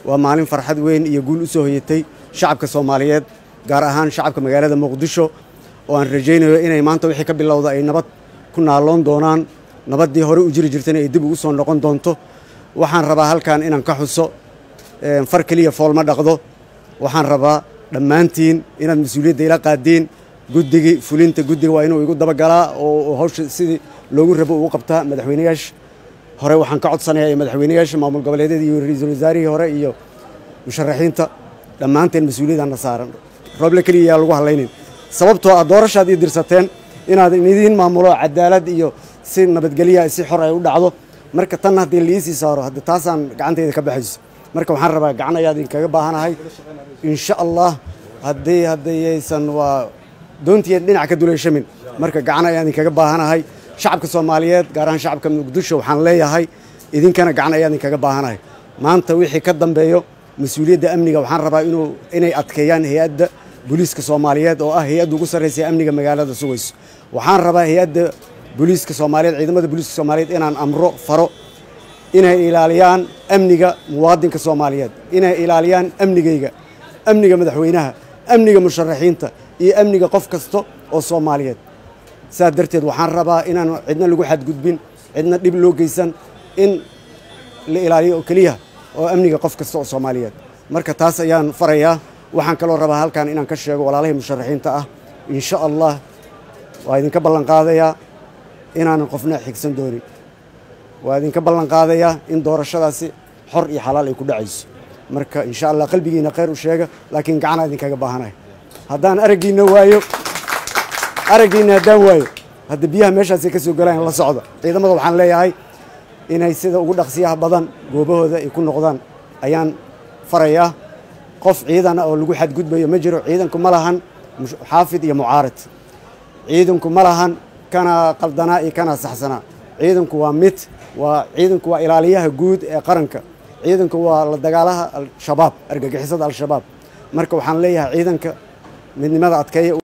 waa maalin farxad weyn iyo guul u soo hoyatay shacabka soomaaliyeed gaar ahaan shacabka magaalada muqdisho oo aan rajaynayo inay maanta wixii ka bilowda ay nabad ku naaloon doonaan nabaddii hore u jiri jirtayna ay dib ugu soo noqon doonto waxaan rabaa halkan inaan ka xuso far keliya fool ma dhaqdo waxaan rabaa dhammaantiin inaad mas-uuliyadda ila qaadiin guddigii fulinta guddiga waa inuu igu dabagalaa oo hawsha sidii loogu rabo ugu qabtaa madaxweyneyaasha hore waxaan ka codsanayaa madaxweyneyaasha maamul goboleedyada iyo ra-iisul wasaarihii hore iyo musharaxiinta dhammaanteen mas-uuliyaddaana saaran rooble keliya yaa lagu hadlaynin sababtoo ah doorashaad ii dirsateen inaad idiin maamulo cadaalad iyo si nabadgelya si xor ay u dhacdo marka tan haddii liisii saaro hadda taasaan gacantayda ka baxayso marka waxaan rabaa gacan ayaa idinkaga baahanahay insha allah haddii haddayaysan waa doontiya dhinac ka duleyshamin marka gacan ayaa idinkaga baahanahay shacabka soomaaliyeed gaar ahaan shacabka muqdisho waxaan leeyahay idinkana gacan ayaa idinkaga baahanahay maanta wixii ka dambeeyo mas-uuliyadda amniga waxaan rabaa inuu inay adkeeyaan hay-adda booliiska soomaaliyeed oo ah hay-adda ugu sarraysa amniga magaalada sugayso waxaan rabaa hay-adda booliiska soomaaliyeed ciidamada booliiska soomaaliyeed inaan amro faro inay ilaaliyaan amniga muwaadinka soomaaliyeed inay ilaaliyaan amnigayga amniga madaxweynaha amniga musharaxiinta iyo amniga qof kasta oo soomaaliyeed saas darteed waxaan rabaa inaan cidna lagu xadgudbin cidna dhib loo geysan in la ilaaliyo oo keliya oo amniga qof kasta oo soomaaliyeed marka taas ayaan farayaa waxaan kaloo rabaa halkan inaan ka sheego walaalahii musharaxiinta ah insha allah waa idinka ballan qaadayaa inaanan qofna xigsan doonin waa idinka ballan qaadayaa in doorashadaasi xor iyo xalaal ay ku dhacayso marka insha allah qalbigiina khayr u sheega laakiin gacanaa idinkaga baahanahay haddaan araggiina waayo araggiina haddaan waayo hadda biyaha meeshaasay ka soo galaan la socda ciidamada waxaan leeyahay inay sida ugu dhaqsiyaha badan goobahooda ay ku noqdaan ayaan farayaa qof ciidan ah oo lagu xadgudbayo ma jiro ciidanku ma lahan xaafid iyo mucaarid ciidanku ma lahan kana qaldanaa iyo kana saxsanaa ciidanku waa mid waa ciidanku waa ilaaliyaha guud ee qaranka ciidanku waa la dagaalaha al-shabaab argagixisada al-shabaab marka waxaan leeyahay ciidanka midnimada adkeeya